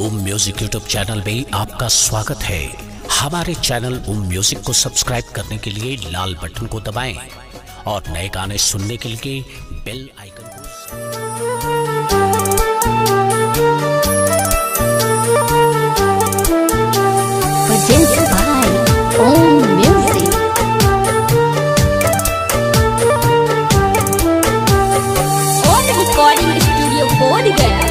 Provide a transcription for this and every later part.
ओम music YouTube channel में आपका स्वागत है हमारे चैनल ओम म्यूजिक को सब्सक्राइब करने के लिए लाल बटन को दबाएं और नए गाने सुनने के लिए बेल आइकन को Produced by Om Music. On recording studio बोध गया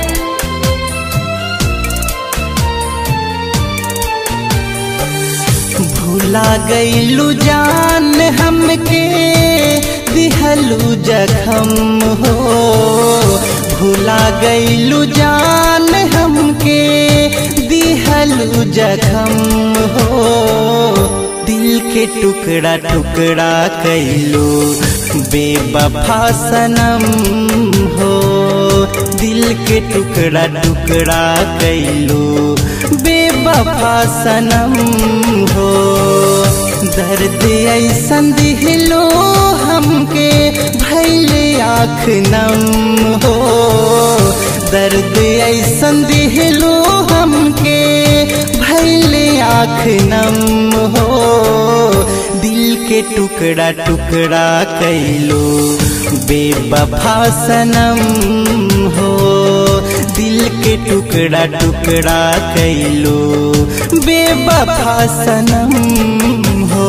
भूला गईलू जान हमके दिहलू जखम हो भूला गईलू जान हमके दिहलू जखम हो दिल के टुकड़ा टुकड़ा कैलू बेबफा सनम हो दिल के टुकड़ा टुकड़ा कैलू बेबफा सनम हो दर्द ऐसन दिहलो हमके भैले आँख नम हो दर्द ऐसन दिहलो हमके भैले आँख नम हो दिल के टुकड़ा टुकड़ा कैलो बेबफा सनम हो दिल के टुकड़ा टुकड़ा कैलो बेबफा सनम हो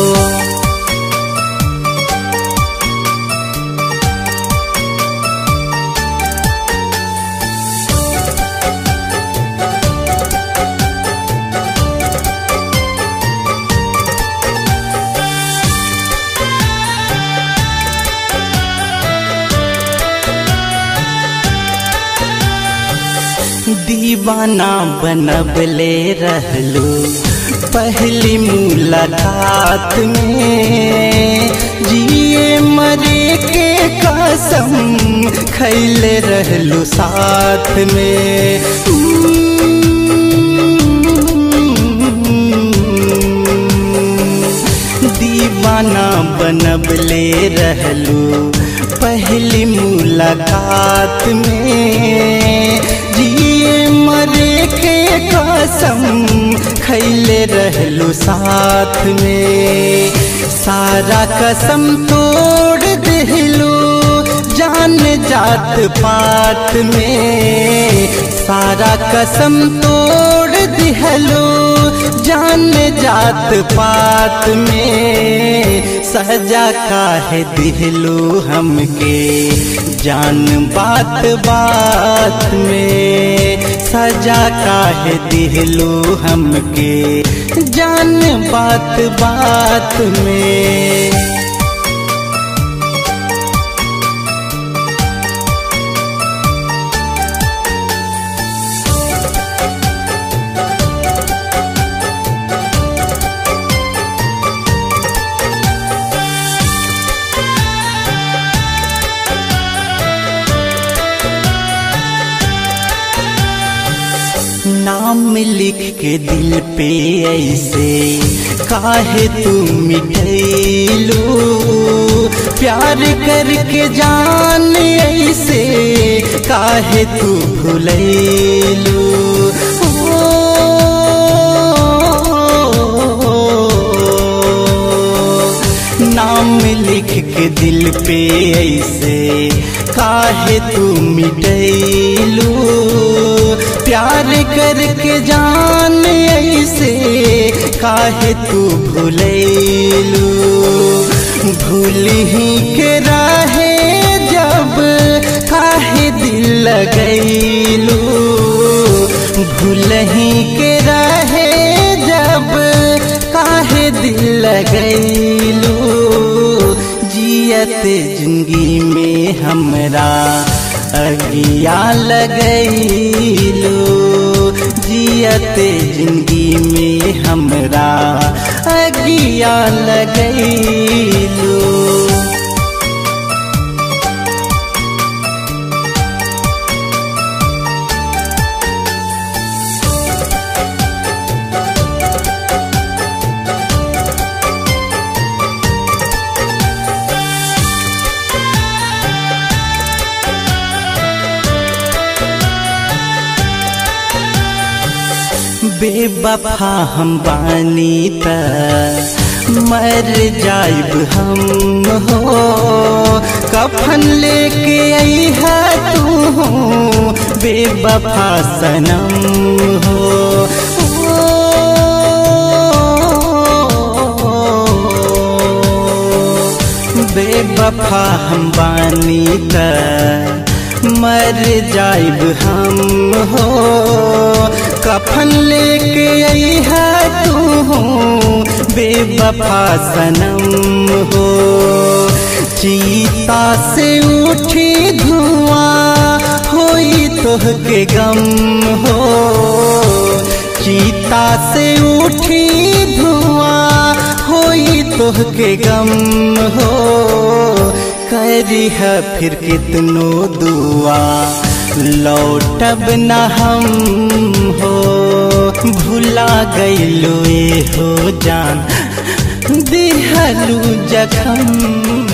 दीवाना बनबले रहलू पहली मुलाकात में जिए मरे के कसम खैले रहलू साथ में दीवाना बनबले रहलू पहली मुलाकात में जिए मरे के कसम खैले रहलू साथ में सारा कसम तोड़ दिलू जान जात पात में सारा कसम तोड़ दिहलो जान जात पात में सजा काहे दिहलो हमके जान बात बात में सजा काहे दिहलो हमके जान बात बात में नाम लिख के दिल पे ऐसे काहे तू मिठैलू प्यार करके जान ऐसे काहे तू भूलैलू नाम लिख के दिल पे ऐसे काहे तू मिटैलू प्यार करके जान ऐसे काहे तू भूलैलू भूल ही के रहे जब काहे दिल लगैलू भूल ही के रहे जब काहे दिल लगैलू जियत जिंदगी में हमरा अगिया लगैलू जियत जिंदगी में हमरा अगिया लगैलू बेवफा हम बानी त मर जाइब हम हो कफन लेके आई है तू बेवफा सनम हो बेवफा हम बानी त मर जाइब हम हो कफन लेके आई है तू बेवफा सनम हो चीता से उठी धुआं होई तोह के गम हो चीता से उठी धुआं होई तोह के गम हो करी है फिर कितनो दुआ लौटब न हम हो भुला गईलो ए हो जान दिहलू जखम